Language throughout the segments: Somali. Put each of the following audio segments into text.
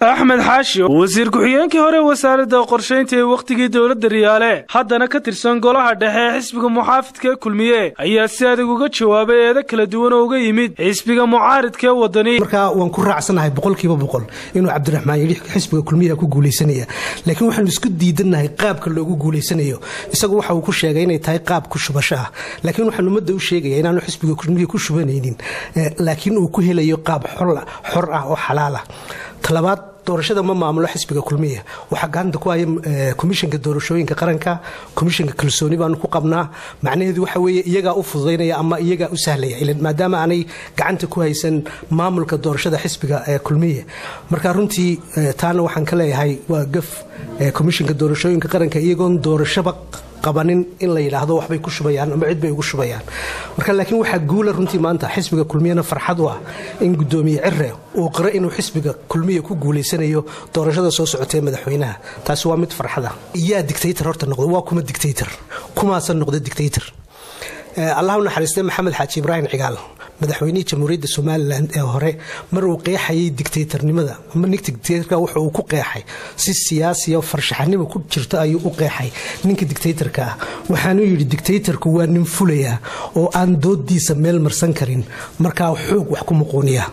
axmed xaashi wasiir ku-xigeenkii hore wasaaradda qorshaynta ee wakhtigii dowladda riyaale haddana ka tirsan golaha dhexe ee xisbiga muxaafidka ee kulmiye ayaa si adag uga jawaabay eedo kala duwan oo uga yimid xisbiga mucaaridka ee wadani markaa waan ku raacsanahay boqolkiiba boqol inuu cabdiraxmaan yidhi xisbiga kulmiyaha ku guulaysanaya laakiin waxaanu isku diidannahay qaabka loogu guulaysanayo isagu waxa uu ku sheegay inay tahay qaab ku shubasho ah laakiin waxaan ummadda u sheegaya inaanu xisbiga kulmiya ku shubanaynin laakiin uu ku helayo qaab xor ah oo xalaal ah talabaad doorashada ma maamulo xisbiga kulmiya waxaa gacanta ku haya komishanka doorashooyinka qaranka komishanka kalsooni baanu ku qabnaa macnaheedu waxa weeye iyagaa u fududaynaya ama iyagaa u sahlaya ilan maadaama aanay gacanta ku haysan maamulka doorashada xisbiga ee kulmiya marka runtii taana waxaan ka leeyahay waa gaf komishanka doorashooyinka qaranka iyagoon doorashaba qabanin in la yidhaahdo waxbay ku shubayaan ama cid bay ugu shubayaan marka laakiin waxaa guula runtii maanta xisbiga kulmiyana farxad u ah in gudoomiye cire uu qiro inuu xisbiga kulmiya ku guulaysanayo doorashada soo socotee madaxweynaha taasi waa mid farxada yaa dictaytor horta noqdo waa kuma dictaytor kumaasan noqda dictaytor allah u naxariistay maxamed xaaji ibraahim cigaal madaxweynihii jamhuuriyadda somalilan ee hore mar uu qeexayay dictaytornimada ama ninka dictaytorka wuxa uu ku qeexay si siyaasiya farshaxanimo ku jirto ayuu u qeexay ninka dictaytorka ah waxaanuu yidhi dictaytorku waa nin fulaya oo aan doodiisa meel marsan karin markaa xoog wax ku muquuniya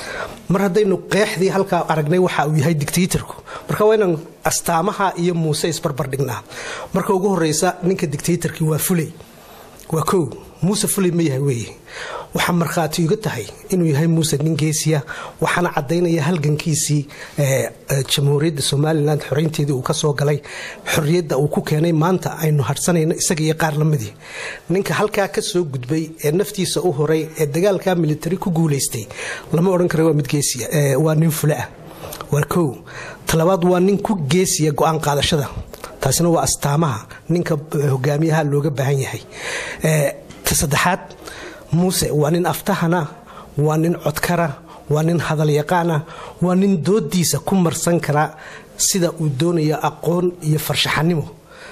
mar haddaynu qeexdii halkaa aragnay waxa uu yahay dictaytorku marka waa inaan astaamaha iyo muuse isbarbardhignaa marka ugu horeysa ninka dictaytorkii waa fulay waa kow muuse fulay ma yahay weeye waxaa markhaati iga tahay inuu yahay muuse nin geesiya waxaana caddaynaya halgankiisii jamhuuriyadda somalilan xoreynteedii uu ka soo galay xorriyadda uu ku keenay maanta aynu hadhsanayno isaga iyo qaar lamidii ninka halkaa ka soo gudbay ee naftiisa u horay ee dagaalka militari ku guulaystay lama odhan kara waa mid geesiya waa nin fule ah waa kow talabaad waa nin ku geesiya go-aan qaadashada taasina waa astaamaha ninka hogaamiyaha looga baahan yahay ta saddexaad muuse waa nin aftahana waa nin codkara waa nin hadalyaqaana waa nin doodiisa ku marsan kara sida uu doonayo aqoon iyo farshaxanimo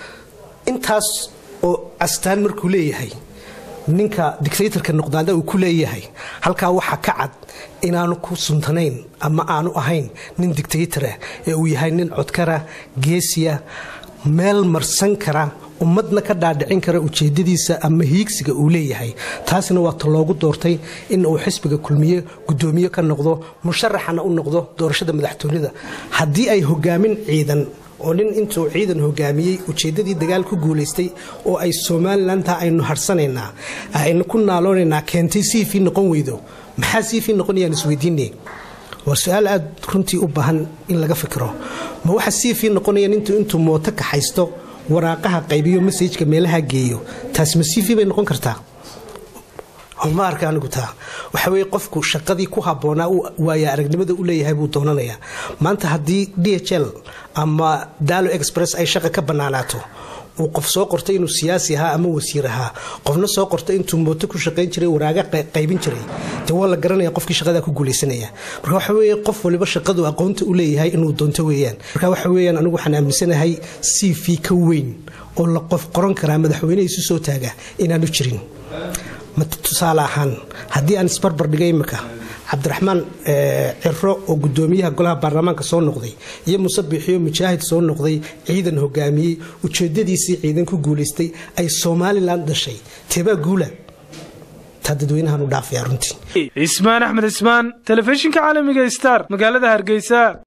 intaas oo astaan markuu leeyahay ninka dictaytorka noqdaada uu ku leeyahay halkaa waxaa ka cad inaanu ku suntanayn ama aanu ahayn nin dictaytorah ee uu yahay nin codkara geesiya meel marsan kara ummadna ka dhaadhicin kara ujeedadiisa ama hiigsiga uu leeyahay taasina waa ta loogu doortay in uu xisbiga kulmiye gudoomiye ka noqdo musharaxana u noqdo doorashada madaxtoonida haddii ay hogaamin ciidan oo nin intuu ciidan hogaamiyey ujeedadii dagaal ku guulaystay oo ay somalilantaa aynu harsanaynaa aynu ku naaloonaynaa keentay siifii noqon weydo maxaa siifii noqonayaan isweydiine waa su-aal aad runtii u baahan in laga fikiro ma waxa siifii noqonaya nintuu intuu mooto kaxaysto waraaqaha qaybiyo masajka meelaha geeyo taas ma siifii bay noqon kartaa ma arka anigu taa waxa weye qofku shaqadii ku habboonaa waaya aragnimada u leeyahay buu doonanayaa maanta haddii d h l ama dalo express ay shaqa ka bannaanaato uu qof soo qortay inuu siyaasi ahaa ama wasiir ahaa qofna soo qortay intuu mooto ku shaqayn jiray waraaga qaybin jiray de waa la garanaya qofkii shaqadaa ku guulaysanaya marka waxa weye qof waliba shaqadu aqoonta u leeyahay inuu doonto weeyaan marka waxa weyaan anigu waxaan aaminsanahay c v ka weyn oo la qof qoran karaa madaxweyneha isu soo taaga inaanu jirin tusaale ahaan haddii aan isbarbar dhigay imika cabdiraxmaan ciro oo gudoomiyaha golaha baarlamaanka soo noqday iyo muse biixiyo mujaahid soo noqday ciidan hogaamiyey ujeedadiisii ciidan ku guulaystay ay somalilan dhashay teebaa guula taa dadweynahan u dhaafaya runtii cismaan axmed cismaan telefishinka caalamiga star magaalada hargeysa